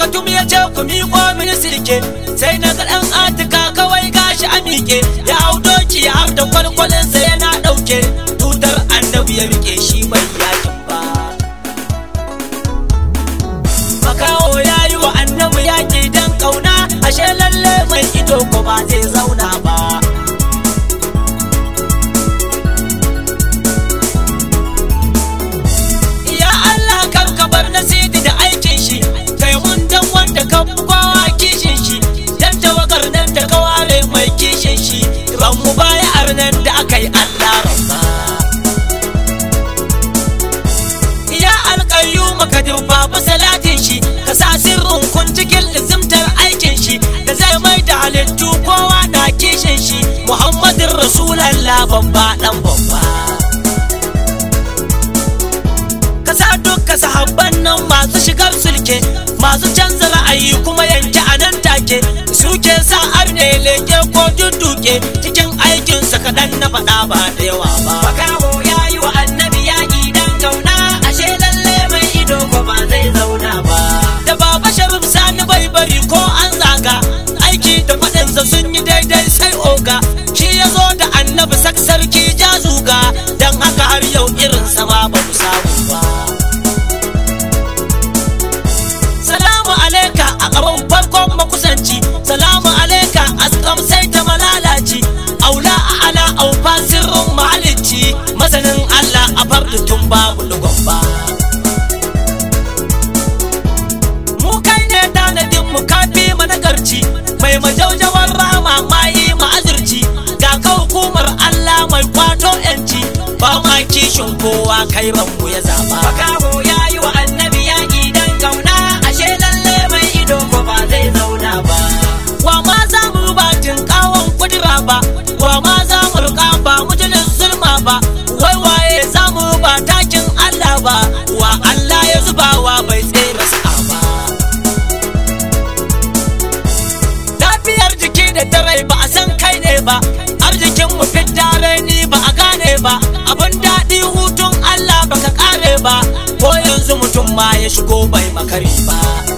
katum ya ce ku miƙo mini sirke sai na ga ɗan atika kawai gashi a miƙe ya hau doki har da kwalkwalinsa yana ɗauke tutar annabi ya riƙe shi bai yakin ba makaho ya yi wa annabi yaƙi don ƙauna ashe lalle mai ido ko ba zai zauna ba ya Allah kan ka bar nasidi da aikin shi kai mun dan wanda ka fi kowa kishin shi dan tawagar nan da ka ware mai kishin shi ban mu baya arnan da aka yi Allah rabba ya alƙayyu maka duba fa salatin shi ka sa sirrin kun cikin lizimtar aikin shi da zai mai da halittu kowa na kishin shi muhammadin rasulallah babba dan babba ka sa dukka sahabban nan masu shigar sulke masu canza ra'ayi kuma yanke a nan take suke sa arne leke ko dudduke cikin aikinsa kaɗan na faɗa ba da yawa ba Makaho ya yi wa annabi yaƙi dan kauna ashe lalle mai ido ko ba zai zauna ba. da baba sharif sani bai bari ko an zaga aiki da faɗinsa sun yi daidai sai oga shi ya zo da annabi sak sarki jazuga don haka har yau irin sama ba mu samu ba salamu alaika a gaban farkon makusanci salamu alaika askam sai ta malalaci aula a ala aufa sirrin mahalicci masanin allah a farda tun babu lugon ba mu kai ne tanadin mu kafi managarci mai majaujawar rama mayi ma'azirci ga ka hukumar Allah mai kwato yanci ba ma kishin kowa kai mu ya zaba Makaho ya yi wa annabi yaƙi dan kauna ashe lalle mai ido ko ba zai zauna ba. wa ma za mu ba kawon kudura ba wa ma za mu rika ba mujalin zulma ba wai waye za mu ba takin Allah ba wa Allah ya zubawa bai tsere sa ba lafiyar jiki da ta rai ba a san kai ne ba arzikin mu fidda ni ba a gane ba abin daɗi hutun Allah baka kare ba ko yanzu mutum ma ya shigo bai makari ba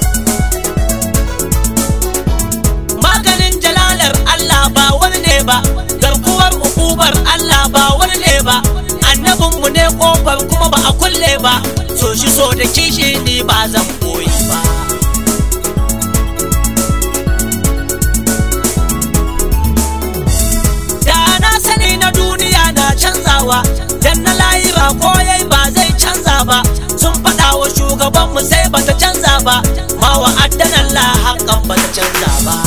maganin jalalar Allah ba wani ne ba garkuwar ukubar Allah ba wani ne ba annabinmu ne kofar kuma ba a kulle ba so shi so da kishi ni ba zan koyi ba da na sani na duniya na canzawa dan na layira ko yayi ba zai canza ba sun faɗa wa shugabanmu sai bata canza ba ma wa addanan la haƙƙan bata canza ba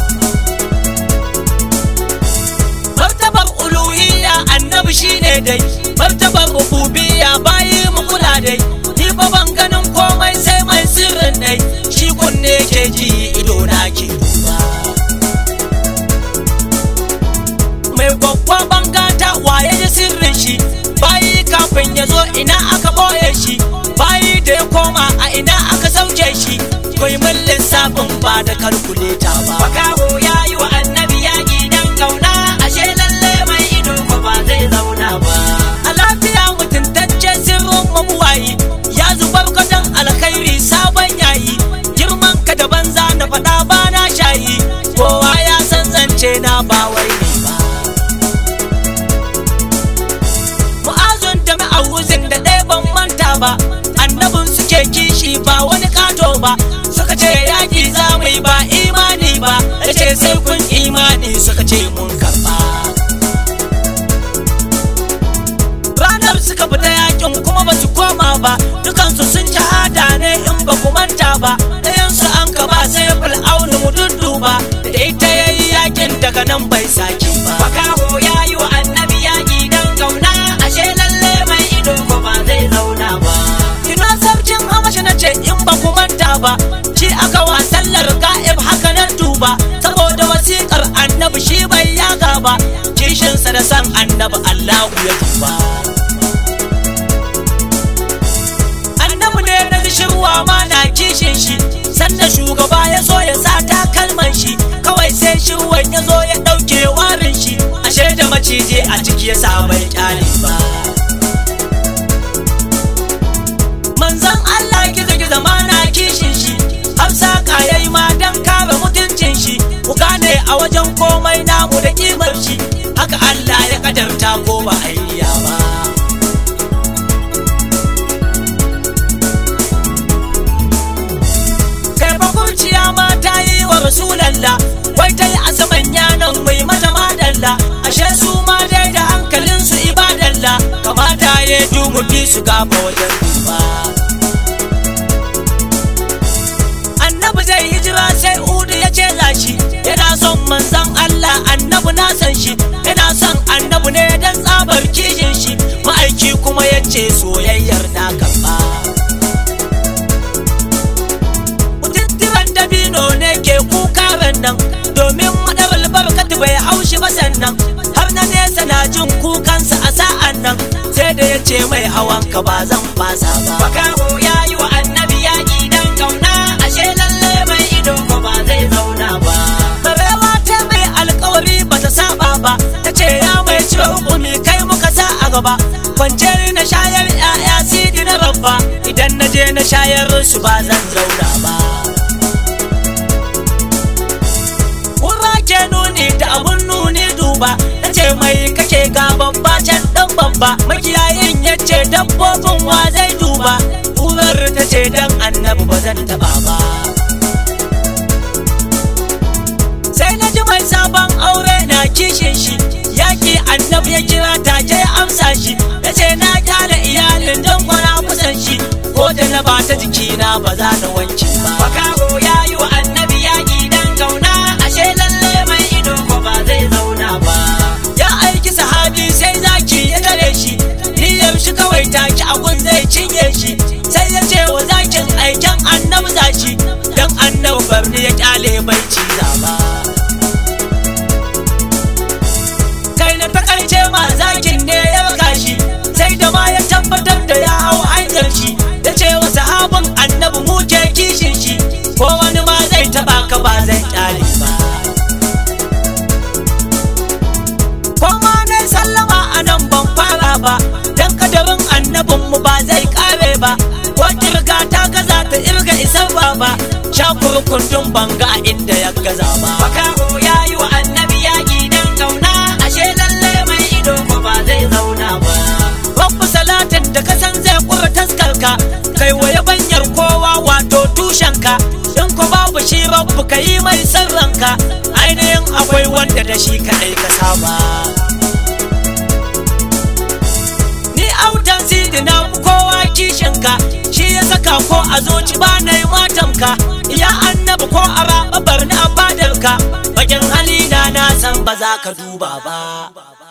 martabar uluhiyya annabi shine dai martabar rububiyya bayi mu kula dai ni ba ban ganin komai sai mai sirrin dai shi kunne ke ji ido na ke duba mai babba bangata waye da sirrin shi bayi kafin ya zo ina aka boye shi bayi da ya koma a ina aka sauke shi kai mun lissafin ba da kalkuleta ba Makaho ya yi wa annabi yaƙi dan kauna ashe lalle mai ido ko ba zai zauna ba. a lafiya mutuntacce sirrin mabuwayi ya zubar gadon alkhairi sabon yayi girman ka da banza na faɗa ba na shayi kowa ya san zance na ba wai ne ba mu'azun da ma'awuzin da ɗaya ban manta ba annabin suke kishi ba wani kato ba suka ce yaƙi za mu yi ba imani ba ya ce sai kun imani suka ce mun karɓa ranar suka fita yakin kuma ba su koma ba dukansu sun shahada ne in ba ku manta ba ɗayansu an ka ba sai fir'aunu mu dudduba da ita yayi yakin daga nan bai sake ba Makaho ya yi wa annabi yaƙi dan kauna ashe lalle mai ido ko ba zai zauna ba. ina sarkin hamashi na ce in ba ku manta ba shi aka wa sallar ga'ib haka nan duba saboda wasiƙar annabi shi bai yaga ba kishinsa da san annabi allahu ya duba annabi ne na shirwa ma na kishin shi sannan shugaba ya so ya sa takalman shi kawai sai shirwan ya zo ya ɗauke warin shi ashe da maciji a ciki ya sa bai kyale ba manzon Allah gizo gizo ma na kishin shi hafsa a wajen komai namu da kimar shi haka Allah ya kadarta ko ba hayya ba kai bakurciya ma ta yi wa rasulallah wai ta yi a saman yanon mai mata madalla ashe su ma dai da hankalin su ibadalla kamata ya dumu fi su gaba wajen duba annabi zai hijira sai udu ya ce lashi yana son manzan Allah annabi na san shi yana son annabi ne dan tsabar kishin shi ma'aiki kuma ya ce soyayyar na karɓa Kututturan dabino ne ke kuka nan domin madawal barkatu bai haushi ba sannan har na nesa na jin kukansa a sa'an nan sai da ya ce mai hawan ka ba zan fasa ba. Makaho ya yi wa annabi yaƙi dan kauna ashe lalle mai ido ko ba zai zauna ba. Barewa ta mai alkawari ba ta saba ba ta ce ya mai cire hukumi kai muka sa a gaba kwance ni na shayar 'ya'ya sidi na babba idan na je na shayar su ba zan zauna ba. Kura ke nuni da abun nuni duba na ce mai kake ga babba can dan babba makiyayin ya ce dabbobin wa zai duba Kurar ta ce dan annabi ba zan taba ba. sai na ji mai sabon aure na kishin shi yaki annabi ya kira take ya amsa shi ya ce na kyale iyalin don kwana kusan shi ko da na ba ta jikina ba za na wanke ba Makaho ya yi wa annabi yaƙi dan kauna ashe lalle mai ido ko ba zai zauna ba. ya aiki sahabi sai zaki ya tare shi niyyar shi kawai take abun zai cinye shi sai ya ce wa zakin aiken annabi zashi dan annabi barni ya kyale bai ciza ba kai na takaice ma zakin ne ya baka shi sai da ma ya tabbatar da ya hau hanyar shi ya ce wa sahabin annabi mu ke kishin shi ko wani ma zai taba ka ba zai kyale ba Koma ne sallama a nan ban fara ba, don kadarin annabinmu ba zai kare ba, ko kirga ta gaza ta irga isar ba ba, sha kurkundun banga a inda ya gaza ba. Makaho ya yi wa annabi yaƙi dan kauna ashe lalle mai ido ko ba zai zauna ba. Rabbu salatin da ka san zai kura taskarka, kai wa yabanyar kowa wato tushenka, in ko babu shi rabbu ka yi mai sirranka, ainihin akwai wanda da shi kaɗai ka saba. Ni autan sidi na fi kowa kishinka, shi ya saka ko a zoci ba na yi matanka, ya annabi ko a raɓa barni a fadarka, bakin halina na san ba za ka duba ba.